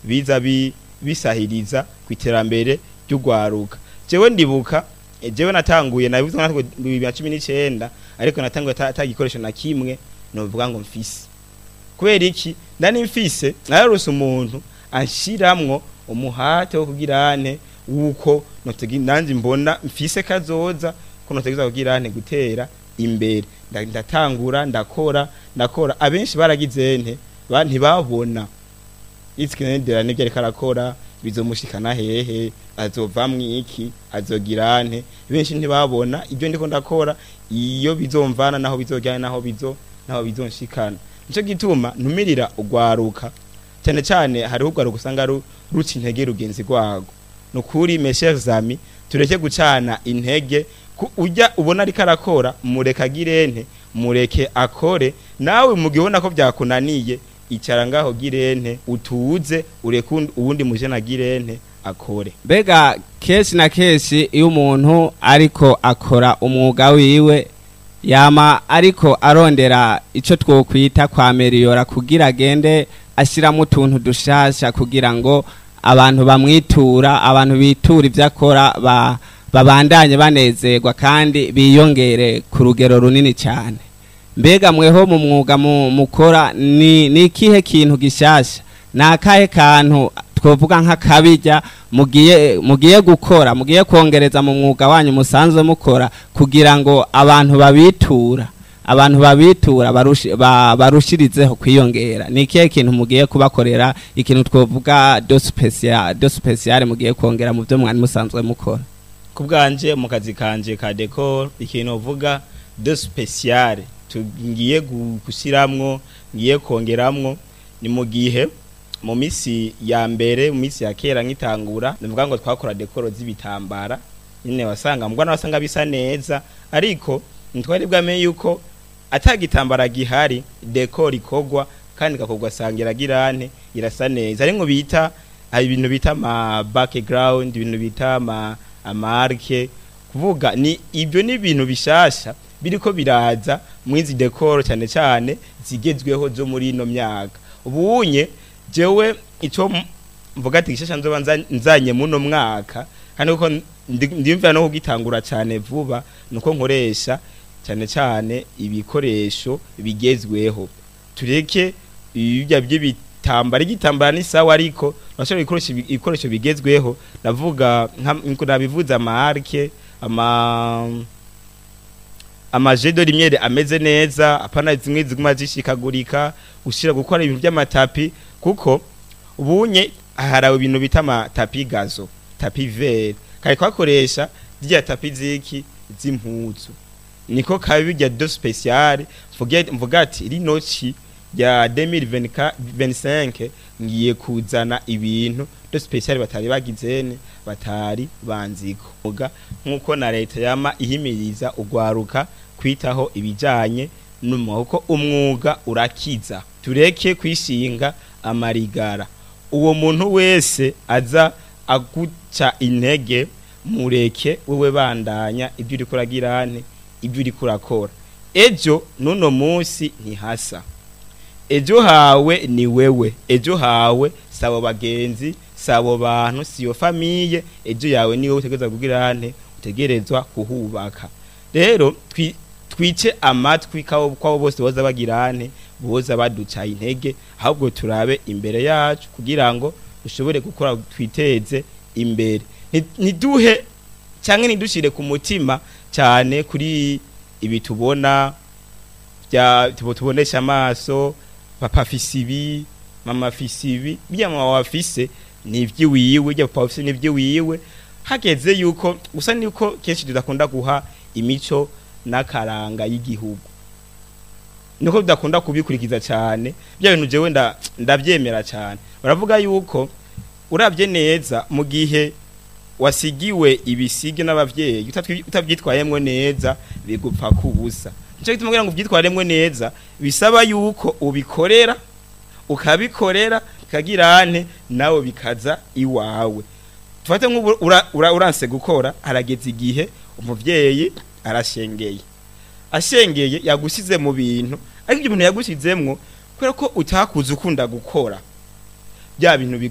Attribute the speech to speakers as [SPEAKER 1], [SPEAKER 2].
[SPEAKER 1] biza bi- bisahiriza ku iterambere ry'ugwaruka jewe ndibuka eh, jewe natanguye nabivuze nka bibiri na cumi n'icyenda ariko natanguye ata ata gikoresho na kimwe novuga ngo mfise kubera iki ndani mfise nararose umuntu anshiramwo umuhate wo kugira ane wuko notegi nanje mbona mfise kazoza ko notegeza kugira ane gutera imbere Nda- ndatangura ndakora ndakora abenshi baragize nte ba- ntibabona itsikinendera nibyo ariko arakora bizomushikana hehe azovamwo iki azogira nte benshi ntibabona ibyo ndiko ndakora iyo bizomvana naho bizojyana naho bizo naho bizonshikana nico gituma ntumirira ugwaruka cyane cyane hariho ugwaruka usanga ru- ruca intege rugenzi rwago nukuri mes chers amis tureke gucana intege ku- ujya ubona ariko arakora mureke agirente mureke akore nawe mu gihe ubona ko byakunaniye icara ngaho girente utuze ureke uwundi- uwundi mujena girente akore
[SPEAKER 2] mbega kenshi na kenshi iyo umuntu ariko akora umwuga wiwe yama ariko arondera icyo twokwita kwa meriyora kugira agende ashyiramo utuntu dushasha kugira ngo abantu bamwitura abantu bitura ibyo akora ba- babandanye banezerwa kandi biyongere ku rugero runini cyane mbega mweho mu mwuga mu- mukora ni ni ikihe kintu gishasha ni akahe kantu twovuga nk'akabijya mugiye mugiye gukora mugiye kongereza mu mwuga wanyu musanzwe mukora kugira ngo abantu babitura abantu babitura barushi- ba- barushirizeho kwiyongera ni ikihe kintu mugiye kubakorera ikintu twovuga do special do special mugiye kongera mu byo mwari musanzwe mukora
[SPEAKER 1] ku bwanje mu kazi kanje ka decor ikintu uvuga de speciale tugiye gu- gushyiramwo ngiye kongeramwo ni mu gihe mu misi ya mbere mu misi ya kera nk'itangura nivuga ngo twakora dekoro z'ibitambara nyine wasanga mbwa wasanga bisa neza ariko ntitwari bwamenye yuko atagitambara gihari dekoro ikogwa kandi ikakogwa sanga iragirane irasa neza ari ngo bita hari ibintu bita ama background ibintu bita ama amarke kuvuga ni ibyo ni ibintu bishasha biriko biraza mwizi decor cyane cyane zigezweho zo muri ino myaka ubunye jewe ico m- mvuga ati gishasha nzoba nza- nzanye muno mwaka kandi uko ndimvira no kugitangura cyane vuba nuko nkoresha cyane cyane ibikoresho bigezweho tureke ibya by'ibitambara igitambara ni sawa ariko urashobora gukoresha ibi- ibikoresho bigezweho ndavuga nka nabivuze amarke ama amajedo rimwe ameze neza apana zimwe ziguma zishikagurika ushira gukora ibintu by'amatapi kuko ubunye harawe ibintu bita amatapi gazo tapi vert kari kwakoresha rya tapi ziki z'impuzu niko kabi bijya do special mvuge mvuga ati rino ci ya 2025 ngiye kuzana ibintu do special batari bagizene batari banziko Muga nkuko na leta yama ihimiriza ugwaruka kwitaho ibijanye n'umwuga umwuga urakiza tureke kwishinga amarigara uwo muntu wese aza aguca intege mureke wewe bandanya ibyo uri kuragirane ibyo uri kurakora ejo nuno munsi ntihasa ejo hawe ni wewe ejo hawe sabo bagenzi sabo bantu siyo famiye ejo yawe niwe utegerezwa kugirane utegerezwa kuhubaka rero twi- twice amatwi kabo kwabo bose boza bagirane boza baduca intege ahubwo turabe imbere yacu kugira ngo dushobore gukora twiteze imbere Nti- ntiduhe cyangwa ntidushire ku mutima cyane kuri ibi tubona bya tubo tubonesha amaso papa afise ibi mama afise ibi bya mama wafise ni iby'iwiwe bya papa afise ni iby'iwiwe hageze yuko gusa niko kenshi tudakunda guha imico n'akaranga y'igihugu niko tudakunda kubikurikiza cyane bya bintu jewe nda- ndabyemera cyane baravuga yuko urabye neza mu gihe wasigiwe ibisige n'abavyeyi utatwi- utabyitwayemwo neza bigupfa kubusa nicyo gituma kugira ngo ubyitwaremwo neza bisaba yuko ubikorera ukabikorera kagirane nawe bikaza iwawe tufate nk'ubu ura- ura- uranse gukora harageze igihe umuvyeyi arashengeye ashengeye yagusize mu bintu ariko ibyo bintu yagusizemwo kubera ko utakuze ukunda gukora bya bintu